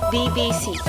BBC.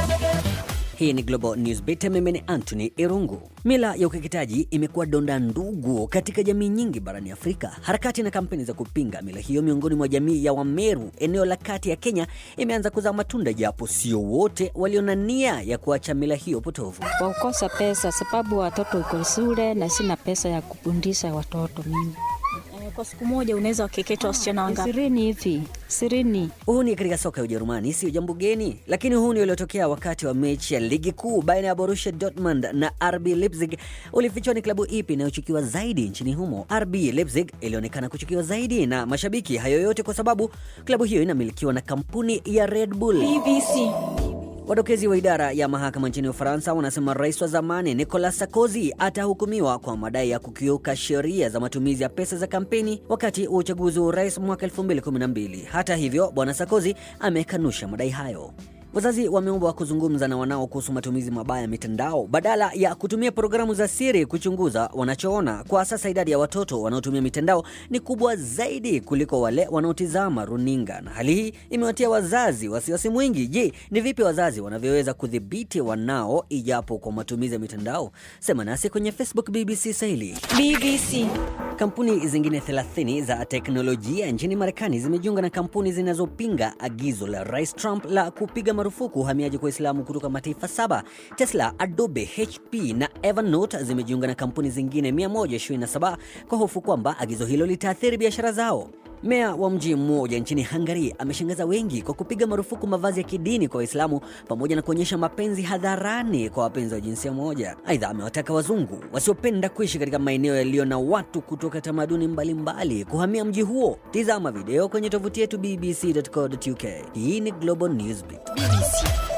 Hii ni Global Newsbeat, mimi ni Anthony Irungu. Mila ya ukeketaji imekuwa donda ndugu katika jamii nyingi barani Afrika. Harakati na kampeni za kupinga mila hiyo miongoni mwa jamii ya Wameru eneo la kati ya Kenya imeanza kuzaa matunda, japo sio wote walio na nia ya kuacha mila hiyo potofu. kwa kukosa pesa, sababu watoto uko shule na sina pesa ya kufundisha watoto mimi. Eh, Kwa siku moja unaweza wakeketa wasichana wangapi? Ishirini hivi, ishirini. Uhuni katika soka ya Ujerumani sio jambo geni, lakini uhuni uliotokea wakati wa mechi ya ligi kuu baina ya Borussia Dortmund na RB Leipzig ulifichwa ni klabu ipi inayochukiwa zaidi nchini humo. RB Leipzig ilionekana kuchukiwa zaidi na mashabiki, hayo yote kwa sababu klabu hiyo inamilikiwa na kampuni ya Red Bull. BBC. Wadokezi wa idara ya mahakama nchini Ufaransa wanasema rais wa zamani Nicolas Sarkozy atahukumiwa kwa madai ya kukiuka sheria za matumizi ya pesa za kampeni wakati wa uchaguzi wa urais mwaka 2012. Hata hivyo, bwana Sarkozy amekanusha madai hayo. Wazazi wameombwa kuzungumza na wanao kuhusu matumizi mabaya ya mitandao badala ya kutumia programu za siri kuchunguza wanachoona. Kwa sasa idadi ya watoto wanaotumia mitandao ni kubwa zaidi kuliko wale wanaotizama runinga, na hali hii imewatia wazazi wasiwasi mwingi. Je, ni vipi wazazi wanavyoweza kudhibiti wanao ijapo kwa matumizi ya mitandao? Sema nasi kwenye Facebook BBC Swahili. BBC. Kampuni zingine 30 za teknolojia nchini Marekani zimejiunga na kampuni zinazopinga agizo la Rais Trump la kupiga marufuku uhamiaji kwa Waislamu kutoka mataifa saba. Tesla, Adobe, HP na Evernote zimejiunga na kampuni zingine 127 kwa hofu kwamba agizo hilo litaathiri biashara zao. Meya wa mji mmoja nchini Hungary ameshangaza wengi kwa kupiga marufuku mavazi ya kidini kwa Waislamu pamoja na kuonyesha mapenzi hadharani kwa wapenzi wa jinsia moja. Aidha, amewataka wazungu wasiopenda kuishi katika maeneo yaliyo na watu kutoka tamaduni mbalimbali kuhamia mji huo. Tizama video kwenye tovuti yetu bbc.co.uk. Hii ni Global Newsbeat. BBC.